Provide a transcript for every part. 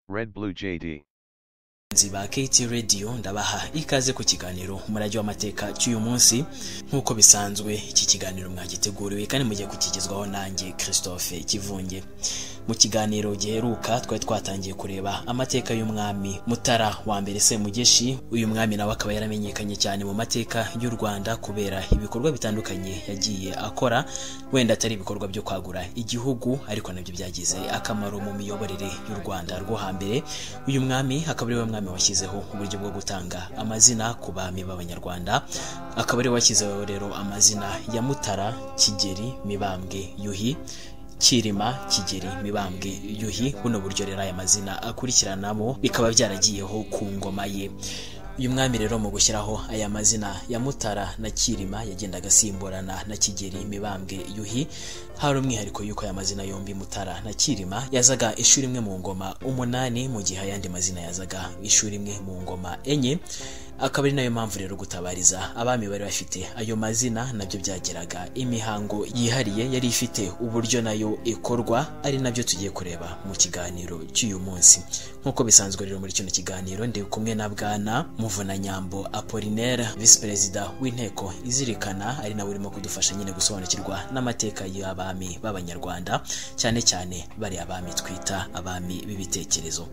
Red Blue JD. abakunzi ba KT Radio ndabaha ikaze ku kiganiro umurage w'amateka cy'uyu munsi nk'uko bisanzwe iki kiganiro mwagiteguriwe kandi mugiye kukigezwaho nanjye Christophe Kivunge mu kiganiro giheruka twari twatangiye kureba amateka y'umwami Mutara wa mbere Semugeshi uyu mwami nawe akaba yaramenyekanye cyane mu mateka y'u Rwanda kubera ibikorwa bitandukanye yagiye akora wenda atari ibikorwa byo kwagura igihugu ariko nabyo byagize akamaro mu miyoborere y'u Rwanda rwo hambere uyu mwami akaba ari we mwami washyizeho uburyo bwo gutanga amazina ku bami b'abanyarwanda akaba ari we washyizeho rero amazina ya mutara kigeri mibambwe yuhi Kirima Kigeri Mibambwe Yuhi buno buryo rero aya mazina akurikiranamo bikaba byaragiyeho ku ngoma ye uyu mwami rero mu gushyiraho aya mazina ya mutara na kirima yagendaga asimburana na kigeri mibambwe yuhi hari umwihariko y'uko aya mazina yombi mutara na kirima yazaga ishuri imwe mu ngoma umunani mu gihe ayandi mazina yazaga ishuri imwe mu ngoma enye akaba ari nayo mpamvu rero gutabariza abami bari bafite ayo mazina nabyo byageraga imihango yihariye yari ifite uburyo nayo ikorwa ari nabyo tugiye kureba mu kiganiro cy'uyu munsi nk'uko bisanzwe rero muri kino kiganiro ndi kumwe na bwana muvunanyambo apolinaire visi perezida w'inteko izirikana ari nawe urimo kudufasha nyine gusobanukirwa n'amateka y'abami b'abanyarwanda cyane cyane bari abami twita abami b'ibitekerezo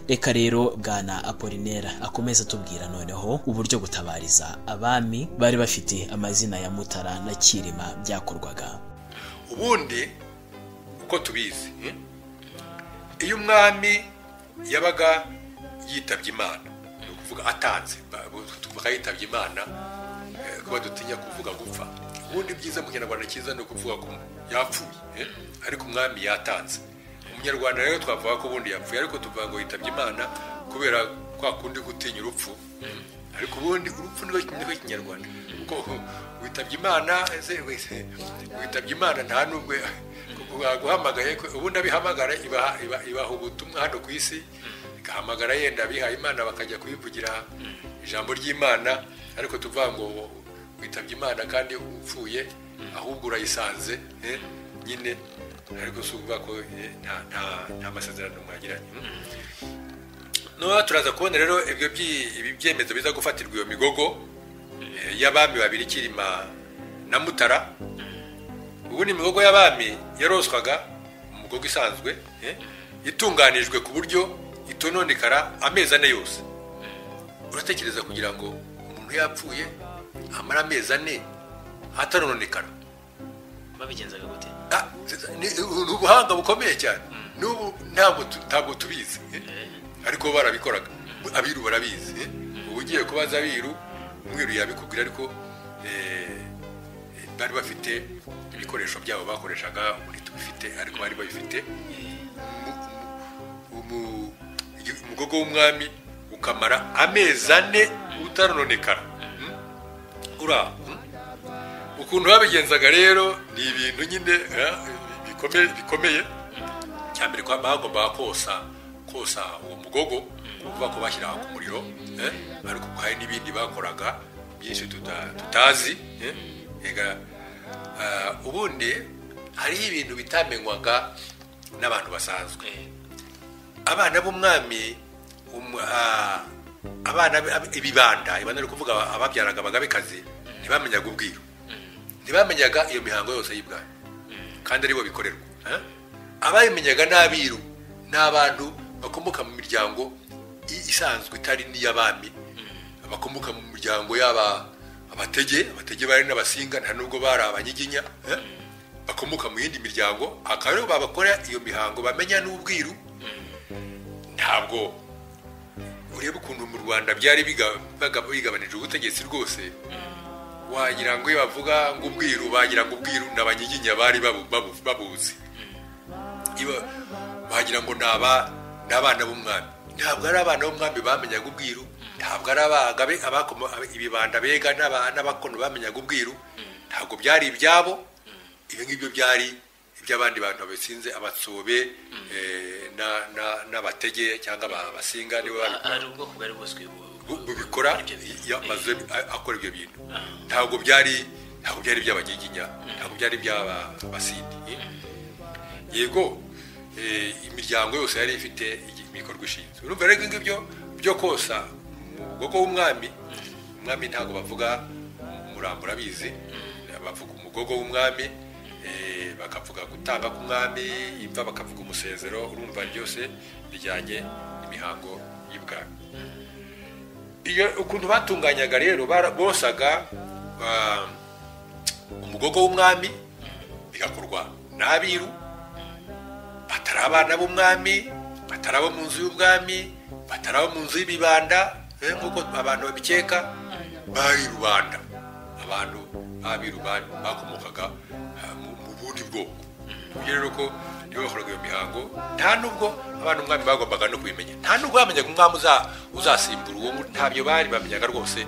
reka rero bwana apolinaire akomeze atubwira noneho noneho uburyo gutabariza abami bari bafite amazina ya mutara na kirima byakorwaga ubundi uko tubizi iyo umwami yabaga yitabye imana ni ukuvuga atanze tuvuga yitabye imana kuba dutinya kuvuga gupfa ubundi byiza mu kinyarwanda cyiza ni ukuvuga ko yapfuye ariko umwami yatanze umunyarwanda rero twavuga ko ubundi yapfuye ariko tuvuga ngo yitabye imana kubera kwa kundi gutinya urupfu ariko ubundi urupfu ni rwo kinyarwanda kuko witabye imana ese wese witabye imana nta n'ubwo guhamagaye ubundi abihamagara ibaha ubutumwa hano ku isi igahamagara yenda abihaye imana bakajya kuyivugira ijambo ry'imana ariko tuvuga ngo witabye imana kandi upfuye ahubwo urayisanze nyine ariko si ukuvuga ko nta masezerano mwagiranye noneho turaza kubona rero ibyo byemezo biza gufatirwa iyo migogo y'abami babiri kirima na mutara ubundi imigogo y'abami yaroswaga umugogo isanzwe itunganijwe ku buryo itononekara amezi ane yose uratekereza kugira ngo umuntu yapfuye amara amezi ane atanonekara babigenzaga gute ni ubuhanga bukomeye cyane n'ubu ntabwo tubizi ariko barabikoraga abiru barabizi ubu ugiye kubaza abiru umwiru yabikubwira ariko bari bafite ibikoresho byabo bakoreshaga muri tubifite ariko bari babifite umugogo w'umwami ukamara amezi ane utaranonekara ura ukuntu babigenzaga rero ni ibintu nyine bikomeye cya mbere kwa bagombaga kosa kosa uwo mugogo kuvuga ko bashyira ku muriro ariko hari n'ibindi bakoraga byinshi tutazi ubundi hariho ibintu bitamenywaga n'abantu basanzwe abana b'umwami abana ibibanda ibanda ni ukuvuga ababyaraga abagabekazi ntibamenyaga ubwiru ntibamenyaga iyo mihango yose y'ibwami kandi aribo bikorerwa abayimenyaga n'abiru ni abantu bakomoka mu miryango isanzwe itari n'iy'abami bakomoka mu miryango y'aba abatege abatege bari n'abasinga nta nubwo bari abanyiginya bakomoka mu yindi miryango akaba aribo babakora iyo mihango bamenya n'ubwiru ntabwo ureba ukuntu mu rwanda byari bigabanije ubutegetsi rwose wagira ngo iyo bavuga ngo ubwiru bagira ngo ubwiru ni abanyiginya bari babuzi wagira ngo ni aba ni abana b'umwami ntabwo ari abana b'umwami bamenyaga ubwiru ntabwo ari abagabe ibibanda bega n'abakono bamenyaga ubwiru ntabwo byari ibyabo ibyo ngibyo byari iby'abandi bantu babisinze abatsobe n'abatege cyangwa abasinga nibo babikora akora ibyo bintu ntabwo byari ntabwo byari iby'abanyiginya ntabwo byari iby'abasindi yego imiryango yose yari ifite imikorwa ishinzwe urumva rero ibyo byo kosa mu bwoko w'umwami umwami ntabwo bavuga umurambo urabizi bavuga umugogo w'umwami eh, bakavuga gutamba k'umwami imva bakavuga umusezero urumva byose bijyanye n'imihango y'ibwami iyo ukuntu batunganyaga rero bara- bosaga ah, umugogo w'umwami bigakorwa n'abiru batari abana b'umwami batari abo mu nzu y'ubwami batari abo mu nzu y'ibibanda eh, nk'uko abantu babikeka bari rubanda abantu b'abiru ba- bakomokaga ah, mu mu bundi bwoko kugira rero ko nibo bakoraga iyo mihango nta nubwo abana umwami bagombaga no kubimenya nta nubwo bamenyaga umwami uza- uzasimbura uwo mu- ntabyo bari bamenyaga rwose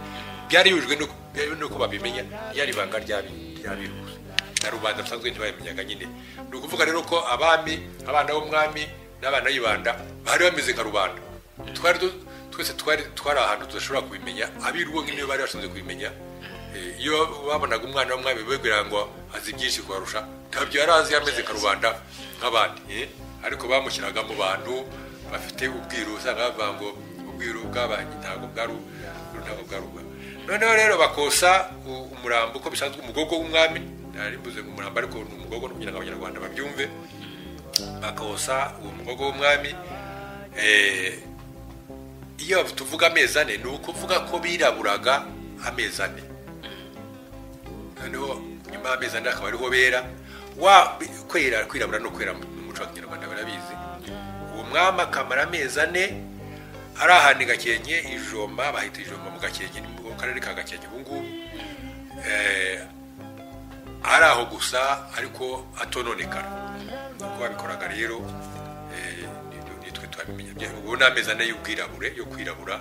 byari bihujwe n'uko- byari n'uko babimenya ryari ibanga ry'abiru ry'abiru gusa na rubanda rusanzwe ntibabimenyaga nyine ni ukuvuga rero ko abami abana b'umwami n'abana b'ibanda bari bameze nka rubanda twari du- twese twari twari ahantu tudashobora kubimenya abiru bo nk'iyo bari bashinzwe kubimenya Eh, iyo babonaga umwana w'umwami bibwira ngo azi byinshi kubarusha ntabyo yari azi yameze nka rubanda nk'abandi eh? ariko bamushyiraga mu bantu bafite ubwiru usanga bavuga ngo ubwiru bw'abanyi ntabwo bwari ntabwo bwari ubwa noneho rero bakosa u- umurambo uko bisanzwe umugogo w'umwami ntari mbuze ngo umurambo ariko ni umugogo kugira ngo abanyarwanda babyumve bakosa uwo mugogo w'umwami eh, iyo tuvuga amezi ane ni ukuvuga ko biraburaga amezi ane noneho nyuma y'amezi ane akaba ariho bera wa kwera kwirabura no kwera mu muco wa kinyarwanda barabizi uwo mwami akamara amezi ane ari ahantu i gakenke ijomba bahita ijomba mu gakenke ni mu karere ka gakenke ubu ngubu Eh, ari aho gusa ariko atononekara uko babikoraga rero eh, ni- nitwe twabimenya Bya- ubu ni amezi ane y'ubwirabure yo kwirabura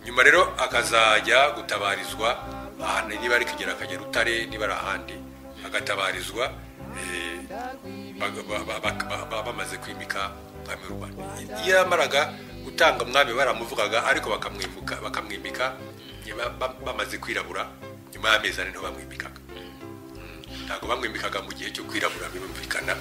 nyuma rero akazajya gutabarizwa ahantu niba ari kigera akagera utare niba ari ahandi agatabarizwa eh, bag- ba- ba- ba- ba- ba- bamaze kwimika umwami w'u rwanda iyo yamaraga gutanga umwami baramuvugaga ariko bakamwimuka bakamwimika nyuma- ba- bamaze kwirabura nyuma y'amezi ane niho bamwimikaga ntabwo bamwimikaga mu gihe cyo kwirabura birumvikana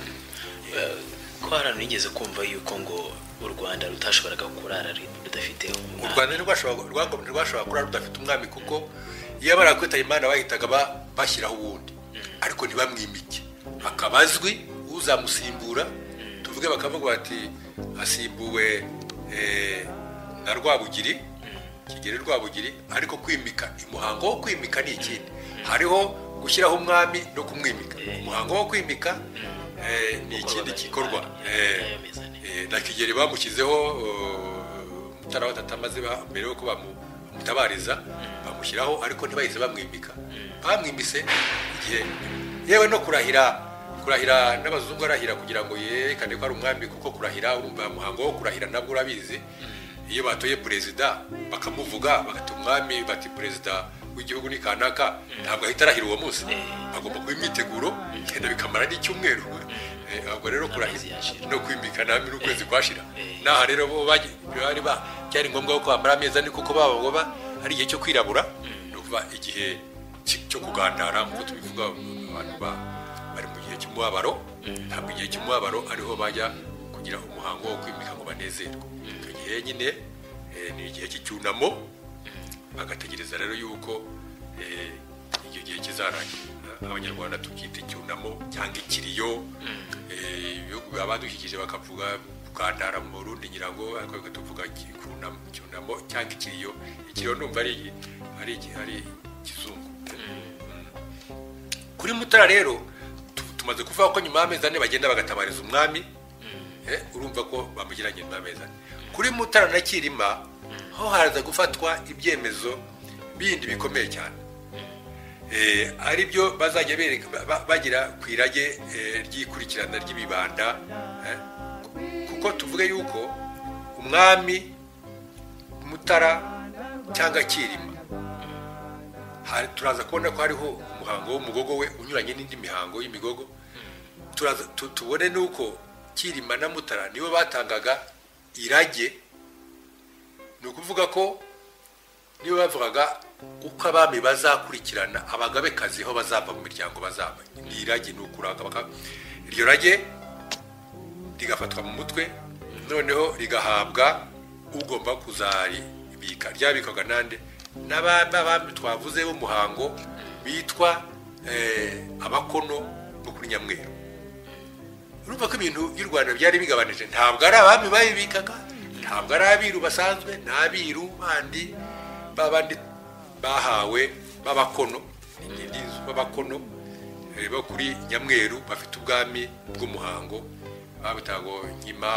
ko hari abantu bigeze kumva yuko ngo u rwanda rutashoboraga kurara rudafite u umwami rwanda ntirwashoboraga- rwago- ntirwashobora kurara rudafite umwami kuko iyo bamara kwitaba imana bahitaga ba- bashyiraho uwundi ariko ntibamwimike akaba azwi uzamusimbura tuvuge bakavuga bati asimbuwe eh, na rwabugiri kigeri rwabugiri ariko kwimika umuhango wo kwimika ni ikindi hariho gushyiraho umwami no kumwimika umuhango wo kwimika eh, ni ikindi gikorwa Eh, amezi ane. Eh, na kigeri bamushyizeho mutara watatamaze mbere yuko bamutabariza bamushyiraho ariko ntibahise bamwimika bamwimise igihe yewe no kurahira kurahira n'abazungu arahira kugira ngo yerekane ko ari umwami kuko kurahira urumva muhango wo kurahira nabwo urabizi iyo batoye perezida bakamuvuga bagata umwami bati perezida w'igihugu ni kanaka ntabwo ahita arahira uwo munsi bagomba kuba imyiteguro genda bikamara n'icyumweru Eh, ahubwo rero Amezi kurahira yashira. no kwimika nami n'ukwezi kwashira Eh. naha rero bo bagi- bari ba byari ngombwa ko bamara ameza ni kuko baba ngo ba ari igihe cyo kwirabura ni ukuvuga igihe ki- cyo kugandara nk'uko tubivuga abantu ba- bari mu gihe cy'umubabaro ntabwo igihe cy'umubabaro ariho bajya kugira umuhango wo kwimika ngo banezerwe icyo gihe nyine eh, ni igihe cy'icyunamo bagategereza rero yuko eh, icyo gihe kizarangira abanyarwanda tukita icyunamo cyangwa ikiriyo eh, ibihugu abadukikije bakavuga ukandara mu burundi nyirango ariko batuvuga icyunamo icyunamo cyangwa ikiriyo ikiriyo ndumva ari ari ari ikizungu kuri mutara rero tu- tumaze kuvuga ko nyuma y'amezi ane bagenda bagatabariza umwami Eh, urumva ko bamushyiranye n'ameza kuri mutara na kirima ho haraza gufatwa ibyemezo bindi bikomeye cyane Eh, ari byo bazajya bereka- ba- ba- bagira ku irage eh, ry'ikurikirana ry'ibibanda eh, kuko tuvuge yuko umwami mutara cyangwa kirima hari- turaza kubona ko hariho umuhango w'umugogo we unyuranye n'indi mihango y'imigogo turaza tu- tubone nuko kirima na mutara nibo batangaga irage ni ukuvuga ko nibo bavugaga uko abami bazakurikirana abagabekazi aho bazava mu miryango bazava ni irage ni ukuraga baka- iryo rage rigafatwa mu mutwe noneho rigahabwa ugomba kuzaribika ryabikwaga nande n'abami twavuze b'umuhango bitwa eh, abakono bo kuri nyamweru urumva ko ibintu by'u rwanda byari bigabanije ntabwo ari abami bayibikaga ntabwo ari abiru basanzwe ni abiru bandi babandi bahawe b'abakono ingindi b'abakono eh, bo kuri nyamweru bafite ubwami bw'umuhango babitaga ngo nkima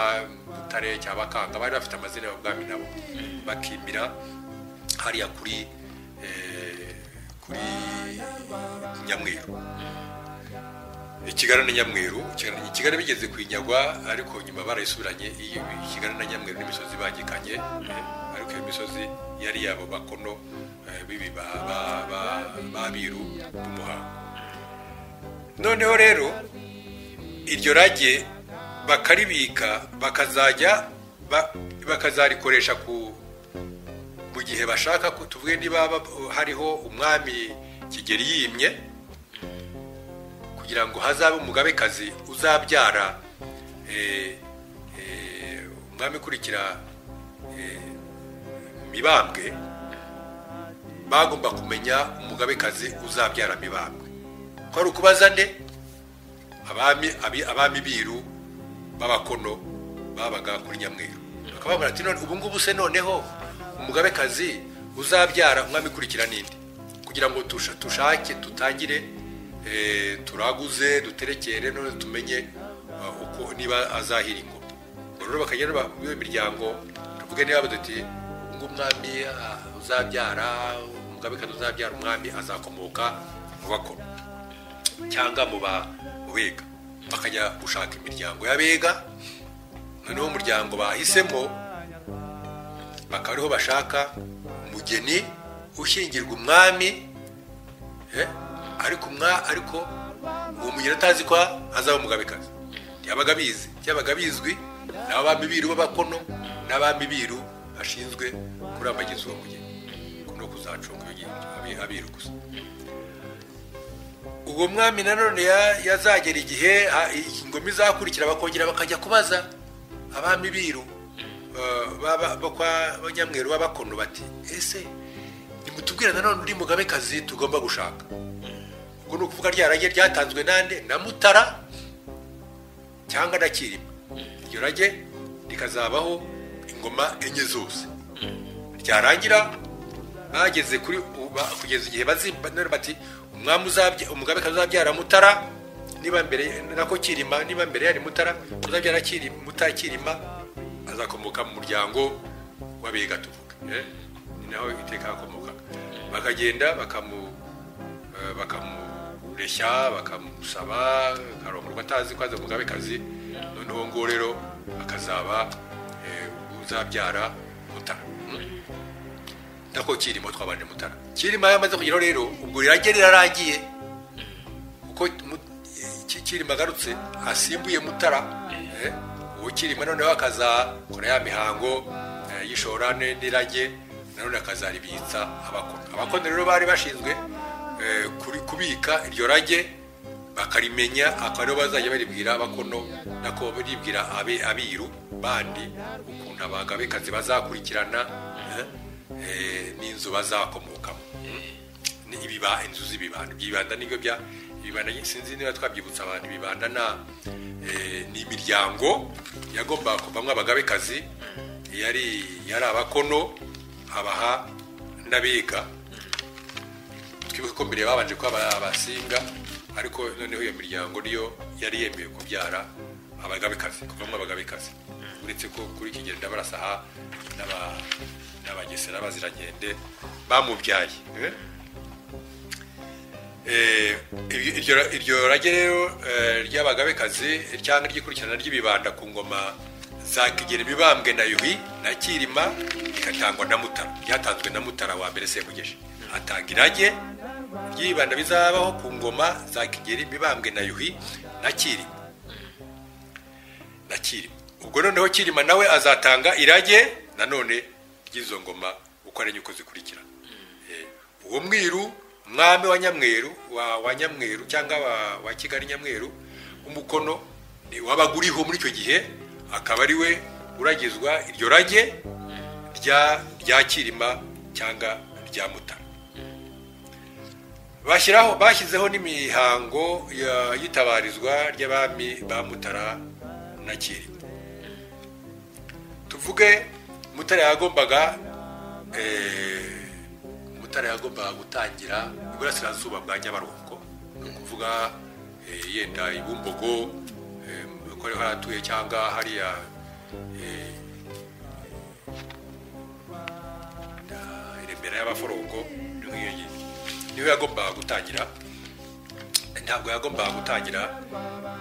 butare cyangwa bakanga bari bafite amazina y'ubwami nabo bakimira hariya kuri eh, kuri nyamweru ikigali na nyamweru Ikigali- ikigali bigeze kuyinyagwa ariko nyuma barayisubiranye iyo ikigali na nyamweru n'imisozi bangikanye eh, ariko iyo misozi yari yabo bakono eh, bibi ba- ba- ba- b'abiru b'umuhango noneho rero iryo rage bakaribika bakazajya ba- bakazarikoresha ku mu gihe bashaka ko tuvuge niba bab- hariho umwami kigeri yimye kugira ngo hazabe umugabekazi uzabyara eh, eh, umwami ukurikira eh, mibambwe bagomba kumenya umugabekazi uzabyara mibambwe ko ari ukubaza nde abami abi- abami biru b'abakono babaga kuri nyamweru bakababwira ati none ubu ngubu se noneho umugabekazi uzabyara umwami ukurikira n'indi kugira ngo tusha- tushake tutangire eh, turaguze duterekere none tumenye uh, uko niba azahira ingoma Ubwo rero bakajya rero ba- iyo miryango tuvuge niba baduti ngo umwami ah, uzabyara umugabekazi uzabyara umwami azakomoka mu bakono cyangwa mu ba mu bega bakajya gushaka imiryango y'abega noneho umuryango bahisemo bakaba ariho bashaka umugeni ushyingirwa umwami eh, ariko umwa ariko uwo mugeni atazi ko azaba umugabekazi ntiyabaga abizi byabaga bizwi n'abami biru b'abakono n'abami biru bashinzwe kurambagiza uwo mugeni no kuzacunga iyo ngingo, abiru gusa ubwo mwami nanone ya- yazagera igihe ha- ingoma izakurikira bakongera bakajya kubaza abami biru eh, baba- bo kwa ba nyamweru b'abakono bati ese nimutubwire nanone uri mugabekazi tugomba gushaka ubwo ni ukuvuga rya rage ryatanzwe nande na mutara cyangwa na kirima iryo rage rikazabaho ingoma enye zose ryarangira bageze kuri uba- kugeza igihe bazimba none bati umwami uzabya umugabekazi uzabyara mutara niba mbere nako kirima niba mbere yari mutara uzabyara kirima mutara kirima azakomoka mu muryango w'abega tuvuga eh? ni naho iteka hakomokaga bakagenda bakamu eh, bakamureshya bakamusaba akarongorwa atazi ko aza umugabekazi noneho ngo rero akazaba eh, uzabyara mutara nako kirimo twabanje mutara kirima yamaze kugeraho rero ubwo rirage rirarangiye kuko mu- Ki- kirima agarutse asimbuye mutara eh, uwo kirima noneho akazakora ya mihango eh, y'ishorane n'irage nanone akazaribitsa abakono abakono rero bari bashinzwe eh, kuri- kubika iryo rage bakarimenya akaba aribo bazajya baribwira abakono nako baribwira abe- abiru bandi ukuntu abagabekazi bazakurikirana eh, eh, n'inzu bazakomokamo ni ibiba inzu z'ibibanda byibanda nibyo bya ibibanda sinzi niba twabyibutsa abantu ibibanda na eh, ni imiryango yagomba kuvamo abagabekazi yari yari abakono abaha n'abiga twibuke ko mbere babanje kuba aba- abasinga ariko noneho iyo miryango niyo yari yemewe kubyara abagabekazi kuvamo abagabekazi uretse ko kuri iki gihe ndabarasaha n'aba- n'abagesera bazirankende bamubyaye eh? Eh, iryo- iryo- iryo rage rero eh, ry'abagabekazi cyangwa ry'ikurikirana ry'ibibanda ku ngoma za kigeri mibambwe na yuhi na kirima rigatangwa na mutara ryatanzwe na mutara wa mbere semugeshi atanga irage ry'ibibanda bizabaho ku ngoma za kigeri mibambwe na yuhi na kirima na kirima ubwo noneho kirima nawe azatanga irage nanone ry'izo ngoma uko ari nyuko zikurikirana Eh, uwo mwiru mwami wa nyamweru wa, wa nyamweru cyangwa wa, wa kigali nyamweru umukono ni wabaga uriho muri icyo gihe akaba ari we uragizwa iryo rage rya rya kirima cyangwa rya mutara bashyiraho bashyizeho n'imihango ya- y'itabarizwa ry'abami ba mutara na kirima tuvuge mutara yagombaga eh, mutara yagombaga gutangira iburasirazuba bwa nyabarongo ni ukuvuga eh, yenda ibumbogo eh, ko ariho yaratuye cyangwa hariya eh, na remera y'abaforongo niho iyo ngiyo niho yagombaga gutangira ntabwo yagombaga gutangira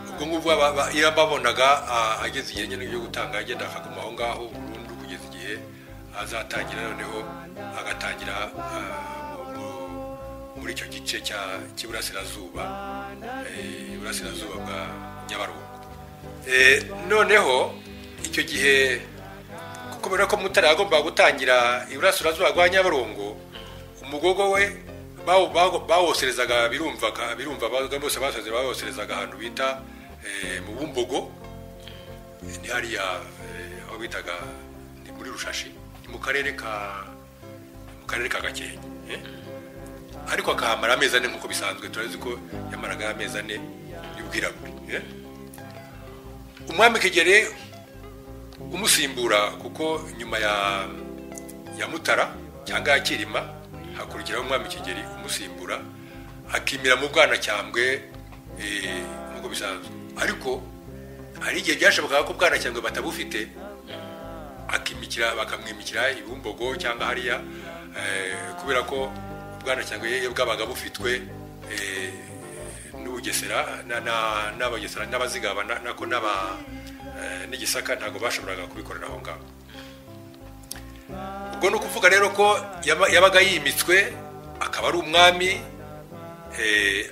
ubwo ngubwo aba- aba- iyo babonaga ah, ageze igihe nyine cyo gutanga agenda akaguma aho ngaho burundu kugeza igihe azatangira noneho agatangira ah, mu- muri icyo gice cya- cy'iburasirazuba eh, iburasirazuba bwa nyabarongo Eh, noneho icyo gihe kubera ko mutara yagombaga gutangira iburasirazuba rwa nyabarongo umugogo we bawo- bawo- bawoserezaga birumvaga birumva babaga bose basaze bawoserezaga ahantu bita eh, mu bumbogo ni hariya eh, aho bitaga ni muri rushashi ni mu karere ka mu karere ka gakenke eh? ariko akahamara amezi ane nk'uko bisanzwe turazi ko yamaraga amezi ane y'ubwirabure eh? umwami kigere umusimbura kuko nyuma ya ya mutara cyangwa ya kirima hakurikiraho umwami kigeri umusimbura akimira mu bwana cyambwe nk'uko bisanzwe ariko hari igihe byashobokaga ko bwana cyambwe batabufite akimikira bakamwimikira ibumbogo cyangwa hariya eh, kubera ko bwana cyangwe bwabaga bufitwe eh, n'ubugesera na- na- n'abagesera n'abazigaba na- nako n'aba eh, n'igisaka ntabwo bashoboraga kubikorera aho ngaho ubwo ni ukuvuga rero ko yaba- yabaga yimitswe akaba ari umwami eh,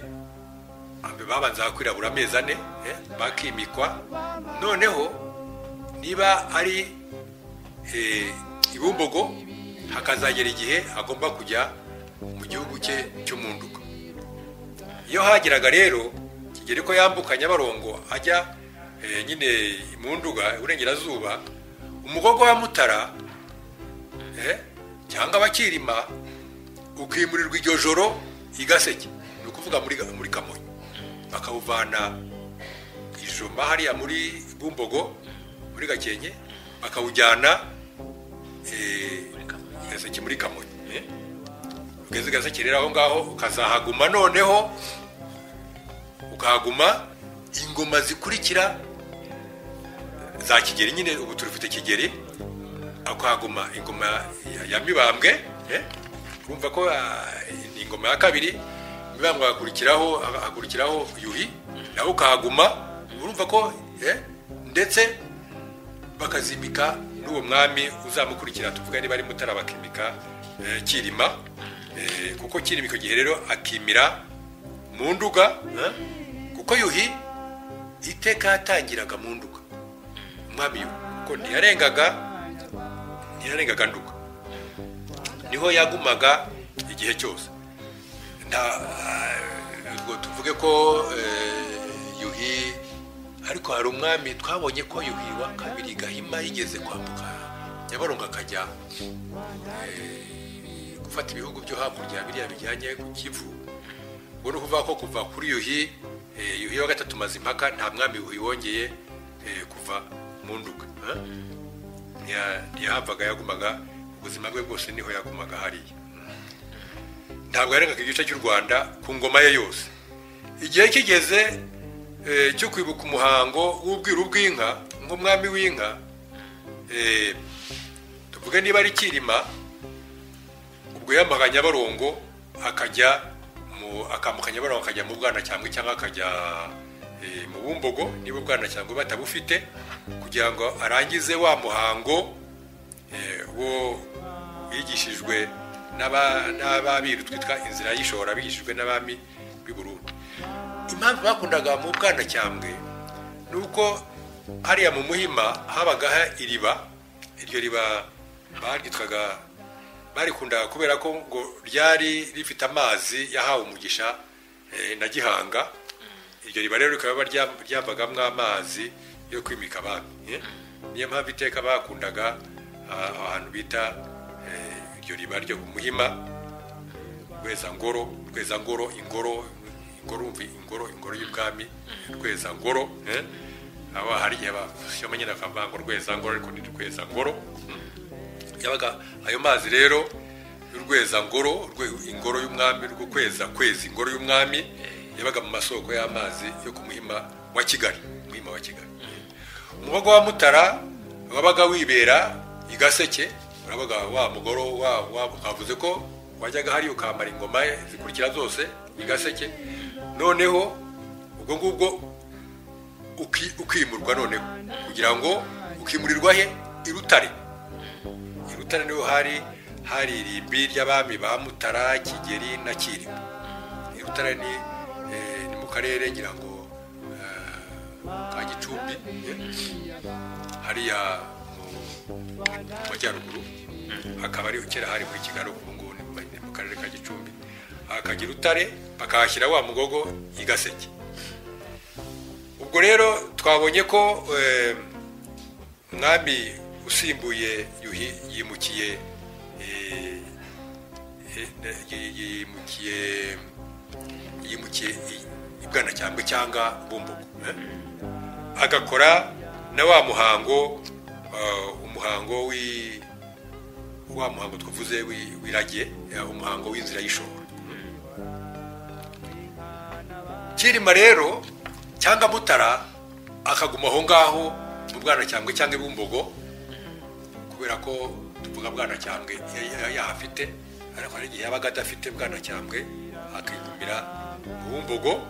babanza kwirabura amezi ane eh, bakimikwa noneho niba ari eh, ibumbogo hakazagera igihe agomba kujya mu gihugu cye cy'umunduka iyo hageraga rero kigera ko yambuka nyabarongo ajya eh, nyine mu nduga iburengerazuba umugogo wa mutara eh, cyangwa abakirima ukimurirwa iryo joro i gaseke ni ukuvuga muri Ga- muri kamonyi bakawuvana ijoma hariya muri bumbogo muri gakenke bakawujyana eh, gaseke muri kamonyi eh. ugeze gaseke rero aho ngaho ukazahaguma noneho ukahaguma ingoma zikurikira za kigeri nyine ubu turufite kigeri akahaguma ingoma ya- ya mibambwe eh. urumva ko ah, ni ingoma ya kabiri mibambwe hakurikiraho hakurikiraho yuhi nawe ukahaguma urumva ko eh, ndetse bakazimika n'uwo mwami uzamukurikira tuvuga niba ari mutara bakimika eh, kirima Eh, kuko kirima icyo gihe rero akimira mu nduga eh, kuko yuhi iteka yatangiraga mu nduga umwami yuhi kuko ntiyarengaga ntiyarengaga nduga niho yagumaga igihe cyose nta ubwo tuvuge ko eh, yuhi ariko hari umwami twabonye ko yuhi wa kabiri gahima yigeze kwambuka nyabarongo akajya eh, gufata ibihugu byo hakurya biriya bijyanye ku kivu ubwo ni ukuvuga ko kuva kuri yuhi eh, yuhi wa gatatu mazimpaka nta mwami yuhi wongeye eh, kuva mu nduga eh? Ntiya- ntiyahavaga yagumaga ubuzima bwe bwose niho yagumaga hariya ntabwo yarengaga igice cy'u rwanda ku ngoma ye yose igihe kigeze eh, cyo kwibuka umuhango w'ubwiru bw'inka nk'umwami w'inka eh, tuvuge niba ari kirima ubwo yamaga nyabarongo akajya mu akambuka nyabarongo akajya mu bwana cyangwa cyangwa akajya eh, mu bumbogo niba ubwana cyangwa batabufite kugira ngo arangize wa muhango eh, wo bigishijwe n'aba- n'ababiru twitwa inzira y'ishora bigishijwe n'abami b'i Burundi impamvu bakundaga mu bwanacyambwe ni uko hariya mu muhima habaga ha- iriba iryo riba baryitwaga barikundaga kubera ko ngo ryari rifite amazi yahawe umugisha eh, na gihanga iryo riba rero rikaba ryam- ryavagamo amazi yo kwimika abami eh? niyo mpamvu iteka bakundaga ah, ahantu bita eh, iryo riba ryo ku muhima rwezangoro rwezangoro ingoro ingoro umva ingoro ingoro y'ubwami rwezangoro eh? aho hari igihe bashyiramo nyine bakavuga ngo rwezangoro ariko ni rwezangoro yabaga ayo mazi rero y'urwezangoro rwe- ingoro y'umwami rwo kweza kwezi ingoro y'umwami yabaga mu masoko y'amazi yo ku muhima wa kigali muhima wa kigali umubaga wa mutara wabaga wibera i gaseke urabaga wa mugoro wa wa- kavuze ko wajyaga hariya ukamara ingoma ye zikurikira zose i gaseke noneho ubwo ngubwo uki- ukimurwa noneho kugira ngo ukimurirwa he i rutare i rutare niho hari hari irimbi ry'abami ba mutara kigeri na kirima i rutare ni eh, ni mu karere ngira ngo eh, ka gicumbi eh, hariya mu mu majyaruguru hakaba ari kera hari muri kigali ubu ngubu ni mu- ni mu karere ka gicumbi hakajya i rutare bakahashyira wa mugogo i gaseke ubwo rero twabonye ko eh, umwami usimbuye yuhi yimukiye eh, eh, yi- yimukiye yimukiye i- i bwanacyambwe cyangwa bumbogo eh. agakora na wa muhango eh, umuhango wi wa muhango twavuze wi- w'irage eh, umuhango w'inzira y'ishoro kirima rero cyangwa mutara akaguma aho ngaho mu bwanacyambwe cyangwa ibumbogo kubera ko tuvuga bwanacyambwe ya- ya- yahafite ariko hari igihe yabaga adafite bwanacyambwe akigumira mu bumbogo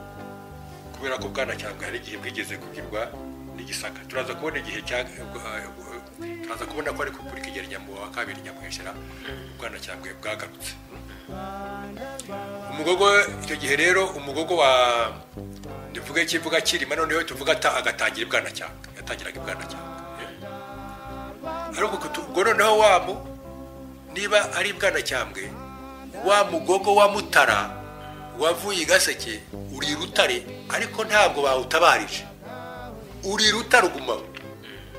kubera ko bwanacyambwe hari igihe bwigeze kugirwa n'igisaka turaza kubona igihe cya turaza kubona ko ariko kuri kigeri nyamuba wa kabiri nyamuheshera bwanacyambwe bwagarutse umugogo icyo gihe rero umugogo wa tuvuge kivuga kirima noneho tuvuga ata agatangira ibwanacyambwe yatangiraga ibwanacyambwe ariko kutu- ubwo noneho wamu niba ari ibwanacyambwe wa mugogo wa mutara wavuye i gaseke uri i rutare ariko ntabwo bawutabarije uri i rutare ugumaho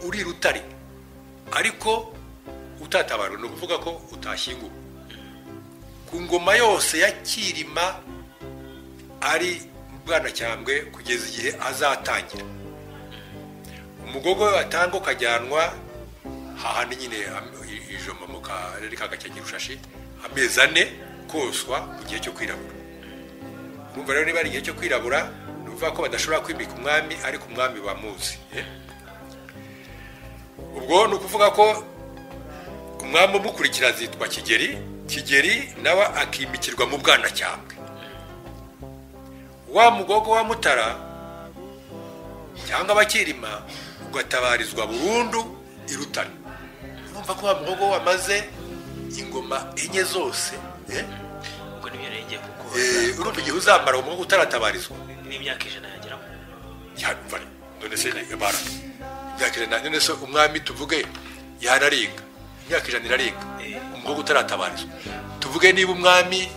uri i rutare ariko utatabarwa ni ukuvuga ko utashyinguwe ku ngoma yose ya kirima ari bwanacyambwe kugeza igihe azatangira umugogo we batanga ukajyanwa hahandi nyine am- i- ijomba mu karere ka gakenke rushashi amezi ane koswa mu gihe cyo kwirabura urumva rero niba ari igihe cyo kwirabura ni ukuvuga ko badashobora kwimika umwami ariko umwami bamuzi eh? ubwo ni ukuvuga ko umwami umukurikira azitwa kigeri kigeri nawe akimikirwa mu bwanacyambwe wa mugogo wa mutara cyangwa abakirima ugatabarizwa burundu i rutare urumva ko wa mugogo wamaze ingoma enye zose eh? ubwo nibyo rero ngiye kukubaza Eh, urumva igihe uzamara uwo mugogo utaratabarizwa n'imyaka ijana yageramo yabivana none se ni ibara imyaka ijana none se umwami tuvuge yararinga imyaka ijana iraringa Eh. umukobwa utaratabarizwa tuvuge niba umwami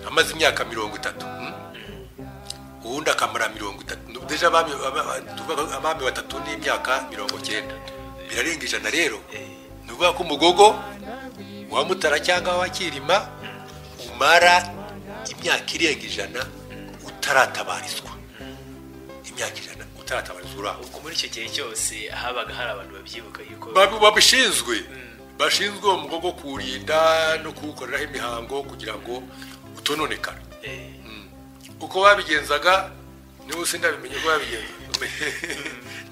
amaze imyaka mirongo itatu hmm? uwundi akamara mirongo itatu deja abami aba- tuvuga abami batatu n'imyaka mirongo cyenda birarenga ijana rero ni ukuvuga ko umugogo wa mutara cyangwa wa kirima umara imyaka irenga ijana utaratabarizwa imyaka ijana utaratabarizwa uraho ubwo muri icyo gihe cyose habaga hari abantu babyibuka yuko Babi- babishinzwe bashinzwe uwo mugogo kuwurinda no kuwukoreraho imihango kugira ngo utononekara eh, uko babigenzaga niba sinabimenye ko babigenza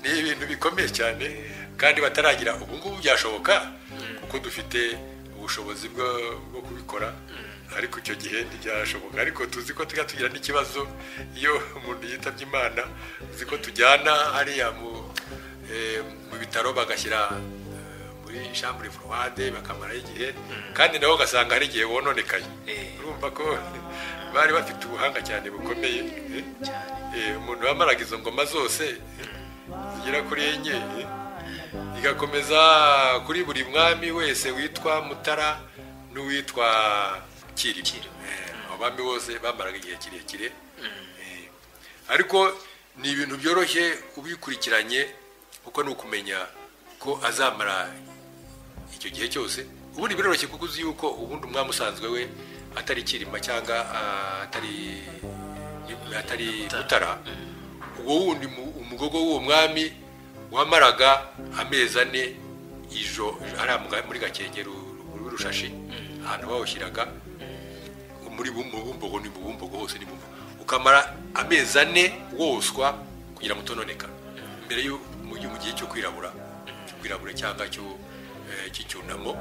ni ibintu bikomeye cyane kandi bataragira ubu ngubu byashoboka kuko dufite ubushobozi bwo- bwo kubikora ariko icyo gihe ntibyashoboka ariko tuzi ko tujya tugira n'ikibazo iyo umuntu yitabye imana uzi ko tujyana hariya mu eh, mu bitaro bagashyira eh, muri shambure forowade bakamaraho igihe kandi nabo ugasanga hari igihe wononekaye Eh. urumva ko bari bafite ubuhanga cyane bukomeye eh? Eh, umuntu wamaraga izo ngoma zose eh, zigera kuri enye eh? igakomeza kuri buri mwami wese witwa mutara n'uwitwa kirima Eh, abami bose bamaraga igihe kirekire Eh, ariko ni ibintu byoroshye ubikurikiranye kuko ni ukumenya ko azamara icyo gihe cyose ubundi biroroshye kuko uzi yuko ubundi umwami usanzwe we atari kirima cyangwa ah, atari atari mutara ubwo wundi mu- umugogo w'uwo mwami wamaraga amezi ane ijo hariya mu ga- muri gakengero rw'urushashi ahantu bawushyiraga muri bumbu bumbogo ni mu bumbogo hose ni bumbogo ukamara amezi ane woswa kugira ngo utononeka mbere yo mu gihe mu gihe cyo kwirabura cyo kwirabura cyangwa cyo- eh, cy'icyunamo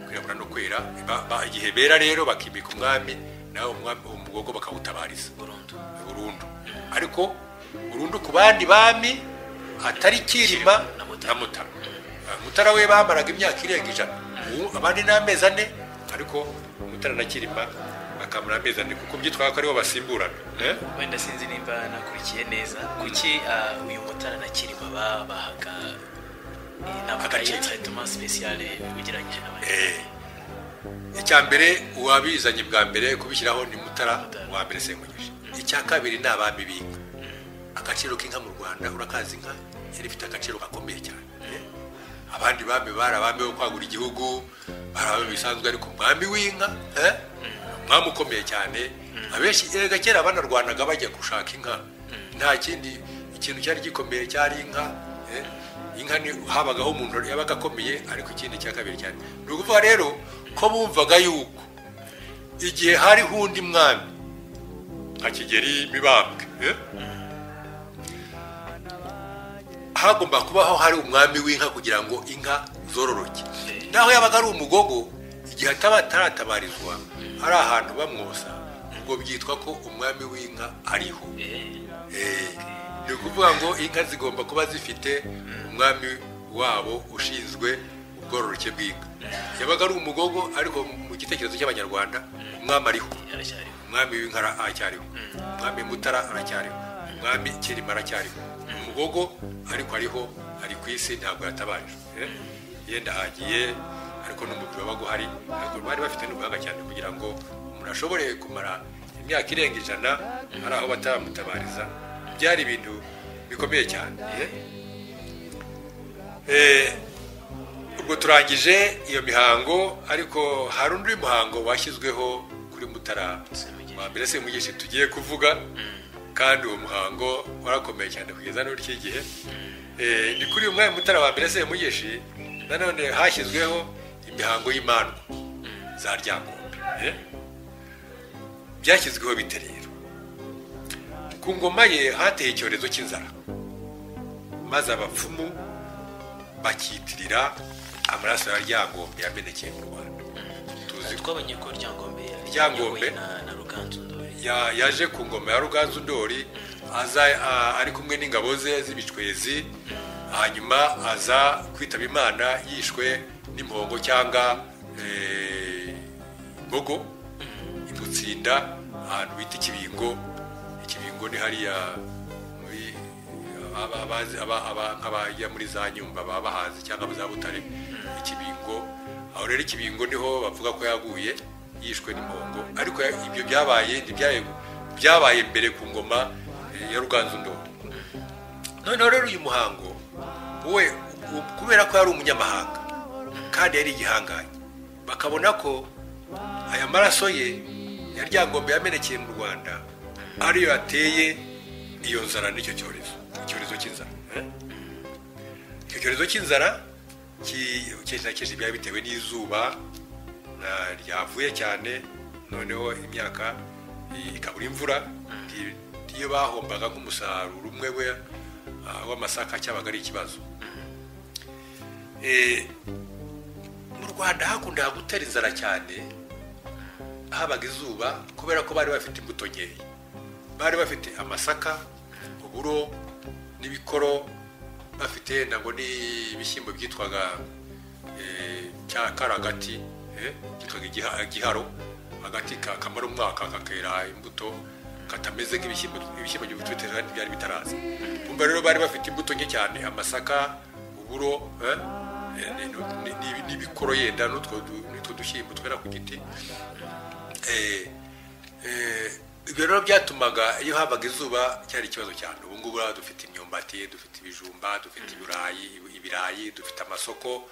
kwirabura no kwera Ba- ba- igihe bera rero bakimika umwami nawe umwami- umugogo bakawutabariza burundu burundu ariko burundu ku bandi bami atari kirima na Mutara. na mutara Ah, mutara we bamaraga imyaka irenga ijana Ubu abandi ni amezi ane ariko mutara na kirima bakamara amezi ane kuko byitwaga ko aribo basimburana Eh? wenda sinzi nimba nakurikiye neza kuki ah, uyu mutara na kirima ba- bahaga Agaciro. inama speciale ugereranyije n'abandi Eh. icya mbere uwabizanye bwa mbere kubishyiraho ni mutara Mutara. wa mbere semugeje icya kabiri ni abami b'inka agaciro k'inka mu rwanda urakazi inka yari ifite agaciro gakomeye cyane Eh. abandi bami bari abami bo kwagura igihugu bari abami bisanzwe ariko umwami w'inka eh, umwami ukomeye cyane abenshi erega kera banarwanaga bajya gushaka inka nta kindi ikintu cyari gikomeye cyari inka eh. inka ni habagaho umuntu yabaga akomeye ariko ikindi cya kabiri cyane ni ukuvuga rero ko bumvaga yuko igihe hariho undi mwami nka kigeri mibambwe eh? hagomba kubaho hari umwami w'inka kugira ngo inka zororoke naho yabaga ari umugogo igihe ataba ataratabarizwa ari ahantu bamwosa ubwo byitwa ko umwami w'inka ariho Eh, ni ukuvuga ngo inka zigomba kuba zifite umwami wabo ushinzwe ubwororoke bw'inka yabaga ari umugogo ariko mu gitekerezo cy'abanyarwanda umwami ariho aracyariho umwami w'inkara aracyariho umwami mutara aracyariho umwami kirima aracyariho umugogo ariko ariho ari ku isi ntabwo yatabaje Eh, yenda agiye ariko n'umubiri wabaga uhari ariko bari bafite n'ubuhanga cyane kugira ngo umuntu ashobore kumara imyaka irenga ijana hari aho batamutabariza byari ibintu bikomeye cyane Eh, eh, ubwo turangije iyo mihango ariko hari undi muhango washyizweho kuri mutara wa mbere semugeshi tugiye kuvuga kandi uwo muhango warakomeye cyane kugeza n'uryo igihe Eh, ni kuri uyu mwanya mutara wa mbere semugeshi nanone hashyizweho imihango y'imandwa za ryangombe Eh? byashyizweho bite rero ku ngoma ye hateye icyorezo cy'inzara maze abapfumu bakiyitirira amaraso ya ryangombe yamenekeye mu rwanda tuzi ko twabonye ko ryangombe Ryangombe. yayobowe na- na ruganzu ndori ya- yaje ku ngoma ya ruganzu ndori aza a- ari kumwe n'ingabo ze z'ibicwezi hanyuma aza kwitaba imana yishwe n'impongo cyangwa eh, imbogo imutsinda ahantu bita ikibingo ikibingo ni hariya muri aba- abazi- aba- aba- nk'abajya muri za nyumba baba bahazi cyangwa mu za butare ikibingo aho rero ikibingo niho bavuga ko yaguye yishwe n'impongo ariko ya- ibyo byabaye ntibyaye- byabaye mbere ku ngoma eh, ya ruganzu ndoro noneho rero uyu muhango we u- kubera ko yari umunyamahanga kandi yari igihangange bakabona ko aya maraso ye ya ryangombe yamenekeye mu rwanda ariyo yateye iyo nzara n'icyo cyorezo icyorezo cy'inzara eh? icyo cyorezo cy'inzara ki- kenshi na kenshi byari bitewe n'izuba na- ryavuye cyane noneho imyaka i- ikabura imvura Ndi- iyo bahombaga nk'umusaruro umwe we ah, w'amasaka cyabaga ari ikibazo Eh, mu rwanda hakundaga gutera inzara cyane habaga izuba kubera ko bari bafite imbuto nkeya bari bafite amasaka uburo n'ibikoro bafite ntabwo n'ibishyimbo byitwaga eh, cya karagati eh, byitwaga igiha- igiharo agati ka- kamara umwaka kakera imbuto katameze nk'ibishyimbo ibishyimbo by'ubutwitera kandi byari bitaraza kumva rero bari bafite imbuto nke cyane amasaka uburo eh, eh, ni- ni- ni- n'ibikoro yenda n'utwo du- n'utwo dushyimbo twera ku giti Eh, eh, ibyo rero byatumaga iyo habaga izuba cyari ikibazo cyane ubu ngubu rero dufite imyumba imyumbati dufite ibijumba dufite ibirayi ibirayi dufite amasoko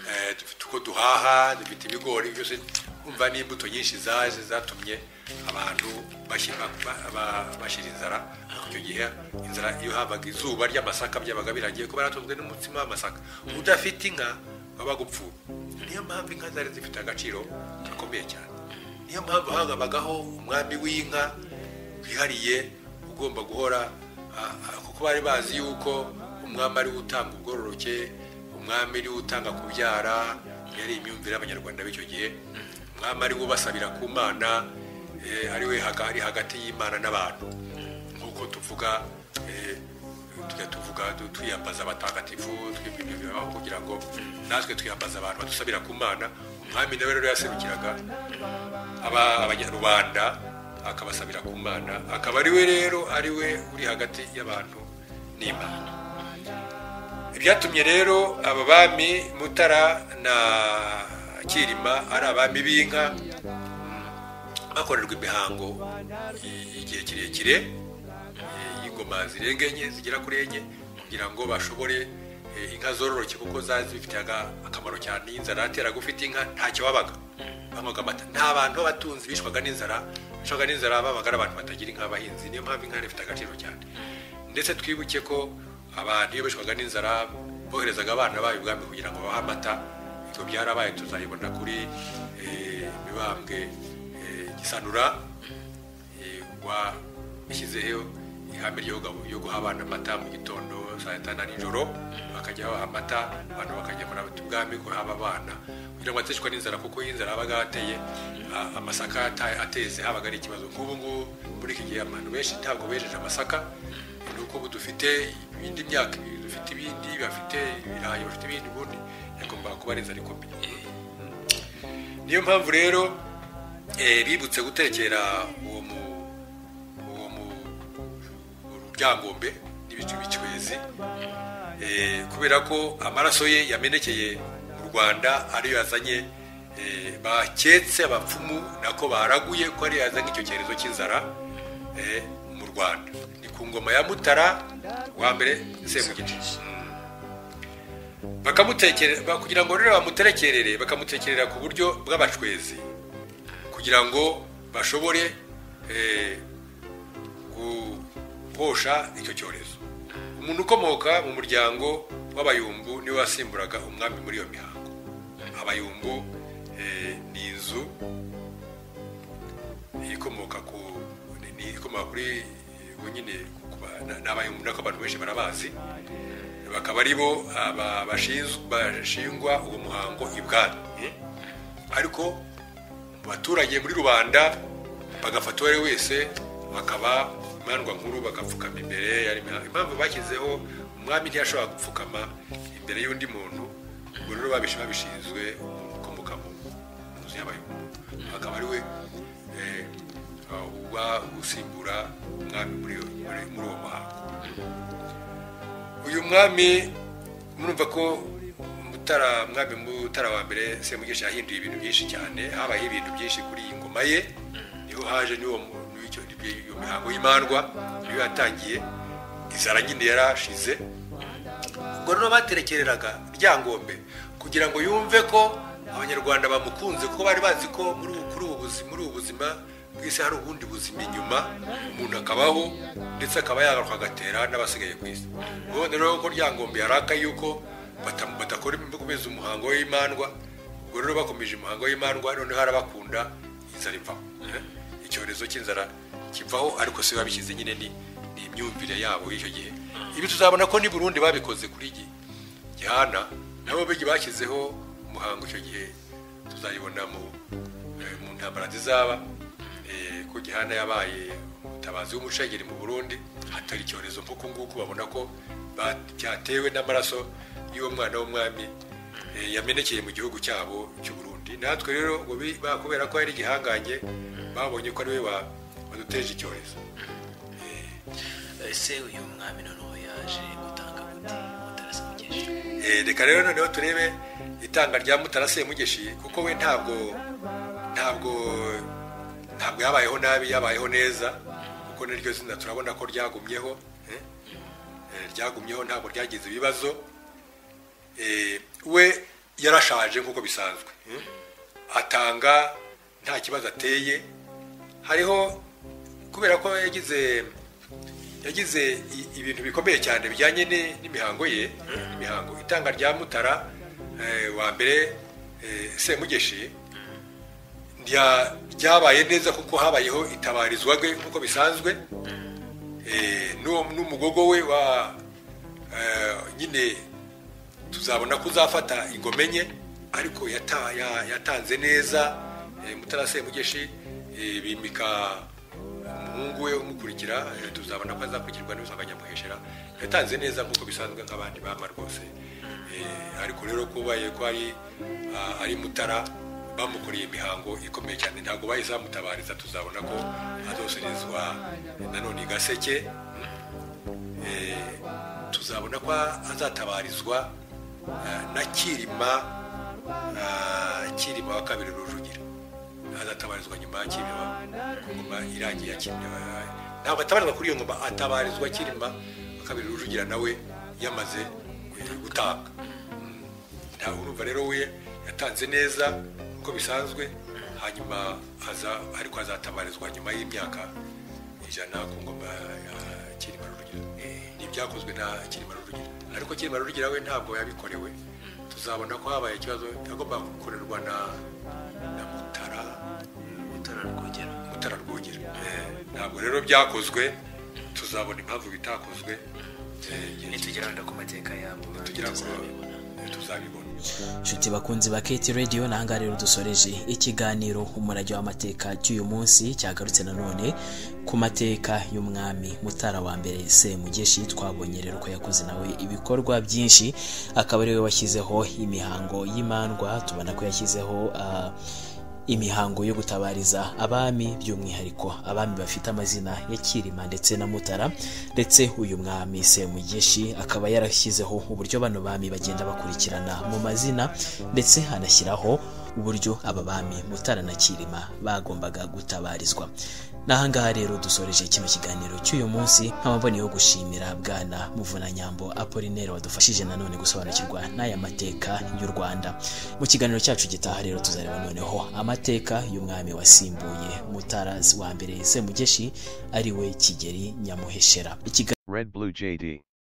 eh, dufite uko duhaha dufite ibigori byose umva n'imbuto nyinshi zaje zatumye abantu bashyira ba- ba- bashira inzara icyo gihe inzara iyo habaga izuba ry'amasaka byabaga biragiye kuba yaratunzwe n'umutsima w'amasaka udafite inka waba gupfuye niyo mpamvu inka zari zifite agaciro gakomeye cyane niyo mpamvu hagabagaho umwami w'inka wihariye ugomba guhora a- a- kuko bari bazi yuko umwami ari we utanga ubwororoke umwami ari we utanga kubyara yari imyumvire y'abanyarwanda b'icyo gihe umwami ari we ubasabira ku mana eh, ari we haga- ari hagati y'imana n'abantu nk'uko tuvuga eh, tujya tuvuga tu- twiyambaza abatagatifu twibintu bibaho kugira ngo natwe twiyambaza abantu badusabira ku mana umwami nawe rero yaserukiraga aba- abanyarwanda akabasabira ku mana akaba ari we rero ari we uri hagati y'abantu n'imana ibyatumye rero aba bami mutara na kirima ari abami b'inka mm, bakorerwa imihango i- igihe kirekire eh, y'ingoma zirenga enye zigera kuri enye kugira ngo bashobore eh, inka zororoke kuko zari zifitiye aga- akamaro cyane iyo inzara yateraga ufite inka ntacyo wabaga banywaga amata nta bantu b'abatunzi bishwaga n'inzara bishwaga n'inzara babaga ari abantu batagira inka abahinzi niyo mpamvu inka yari ifite agaciro cyane ndetse twibuke ko abantu iyo bishwaga n'inzara boherezaga abana bayo ubwami kugira ngo babahe amata ibyo byarabaye tuzayibona kuri eh, mibambwe eh, gisanura washyizeho ihame ryo gabo- ryo guha abana amata mu gitondo saa sita na nijoro bakajya baha amata abantu bakagemura ubwami guhaba abana kugira ngo batishwe n'inzara kuko iyo inzara yabaga yateye a- amasaka yata- ateze habaga ari ikibazo nk'ubu ngubu muri iki gihe abantu benshi ntabwo bejeje amasaka ni uko ubu dufite indi myaka dufite ibindi bafite ibirayi bafite ibindi ubundi yagombaga kuba ari inzara ikomeye niyo mpamvu rero eh, bibutse gutekera uwo mu uwo mu ruryangombe n'ibicu bicwezi eh, kubera ko amaraso ye yamenekeye mu rwanda ariyo yazanye eh, baketse abapfumu nako baraguye ko ariyo yazanye icyo cyorezo cy'inzara eh, mu rwanda ni ku ngoma ya mutara wa mbere sebugiti bakamutekere ba- kugira ngo rero bamuterekerere bakamutekerera ku buryo bw'abacwezi kugira ngo bashobore eh, guhosha icyo cyorezo umuntu ukomoka mu muryango w'abayumbu niwe wasimburaga umwami muri iyo mihango abayumbu eh, ni inzu ikomoka ku ni- ni ikomoka kuri ubu nyine ku- ku- ni abayumbu nako abantu benshi barabazi bakaba ari bo aba- bashinzwe- bashingwa uwo muhango i bwami ariko mu baturage muri rubanda bagafata uwo ari we wese bakaba imandwa nkuru bagapfukama imbere yari imihango. impamvu bashyizeho umwami ntiyashobora gupfukama imbere y'undi muntu ubwo rero babish- babishinzwe umuntu ukomoka mu mu nzu y'abayumbu akaba ari we eh, uba usimbura umwami muri iyo- muri- muri uwo muhango uyu mwami murumva ko mutara mwami mutara wa mbere semugesha yahinduye ibintu byinshi cyane habaye ibintu byinshi kuri iyi ngoma ye niho haje niwo mu- n'icyo- iyo mihango y'imandwa niyo yatangiye inzara nyine yarashize ubwo rero baterekereraga ryangombe kugira ngo yumve ko abanyarwanda bamukunze kuko bari bazi ko muri ubu kuri ubu buzima muri ubu buzima bw'isi hari ubundi buzima inyuma umuntu akabaho ndetse akaba yagaruka agatera n'abasigaye ku isi ubona rero ko ryangombe yaraka yuko bata- badakora bakomeza umuhango w'imandwa ubwo rero bakomeje umuhango w'imandwa noneho harabakunda inzara ipfa icyorezo cy'inzara kivaho ariko si babishyize nyine ni ni imyumvire yabo y'icyo gihe ibi tuzabona ko ni burundi babikoze kuri gi gihana nabo bigi bashyizeho umuhango icyo gihe tuzayibona mu eh, mu ntambara zizaba eh, ko gihana yabaye umutabazi w'umushengeri mu burundi hatari icyorezo nk'uku nguku babona ko ba- cyatewe n'amaraso y'uwo mwana w'umwami eh, yamenekeye mu gihugu cyabo cy'uburundi Burundi. natwe rero ngo bi- ba- kubera ko yari igihangange babonye ko ariwe wa- waduteje icyorezo ese uyu mwami noneho yaje gutanga gute mutarasemugeje Eh, reka rero noneho turebe itanga rya mutara semugeshi kuko we ntabwo ntabwo ntabwo yabayeho nabi yabayeho neza kuko niryo zina turabona ko ryagumyeho eh? eh, ryagumyeho ntabwo ryagize ibibazo eh, we yarashaje nk'uko bisanzwe hmm? atanga nta kibazo ateye hariho kubera ko yagize yagize i- ibintu bikomeye cyane bijyanye ni- n'imihango ye imihango itanga rya mutara eh, wa mbere eh, semugeshi rya- ryabaye neza kuko habayeho itabarizwa rwe nk'uko bisanzwe Eh, n'uwo- n'umugogo we wa eh, nyine tuzabona ko uzafata ingoma enye ariko yata- ya- yatanze neza eh, mutara semugeshi eh, bimika umuhungu we umukurikira eh, tuzabona ko azakurikirwa n'usanga nyamuheshera yatanze neza nk'uko bisanzwe nk'abandi bama rwose Eh, ariko rero kubaye ko ari ah, ari mutara bamukoreye imihango ikomeye cyane ntabwo bahise bamutabariza tuzabona ko azosorezwa nanone i gaseke tuzabona ko azatabarizwa eh, na kirima eh, kirima wa kabiri rujugira azatabarizwa nyuma ya kirima ku ngoma irangiye ya kirima ntabwo atabarizwa kuri iyo ngoma atabarizwa kirima wa kabiri rujugira nawe yamaze eh, gutanga Mm. ntawe urumva rero we yatanze neza nk'uko bisanzwe hanyuma aza ariko azatabarizwa nyuma y'imyaka ijana ku ngoma ya kirima rujugira ni ibyakozwe na kirima rujugira ariko kirima rujugira we ntabwo yabikorewe tuzabona ko habaye ikibazo yagomba gukorerwa na na mutara Mutara Rwogera mutara rwogera Eh, ntabwo rero byakozwe tuzabona impamvu bitakozwe Eh, igihe nitugera wenda ku mateka yabo tugera ku tuzabibona. eh, tuzabibona nshuti bakunzi ba keti radiyo nahangaha rero dusoreje ikiganiro umurage w'amateka cy'uyu munsi cyagarutse nanone ku mateka y'umwami mutara wa mbere semugeshi twabonye rero ko yakoze nawe ibikorwa byinshi akaba ariwe washyizeho imihango y'imandwa tubona ko yashyizeho ah, imihango yo gutabariza abami by'umwihariko abami bafite amazina ya kirima ndetse na mutara ndetse uyu mwami semugeshi akaba yarashyizeho uburyo bano bami bagenda bakurikirana mu mazina ndetse hanashyiraho uburyo aba bami mutara na kirima bagombaga gutabarizwa n'ahangaha rero dusoreje kino kiganiro cy'uyu munsi nkaba mboneyeho gushimira bwana muvunanyambo apolinere wadufashije nanone gusobanukirwa n'aya mateka y'u rwanda mu kiganiro cyacu gitaha rero tuzareba noneho amateka y'umwami wasimbuye mutara wa mbere semugeshi ari we kigeri nyamuheshera Ikiga- Red Blue JD.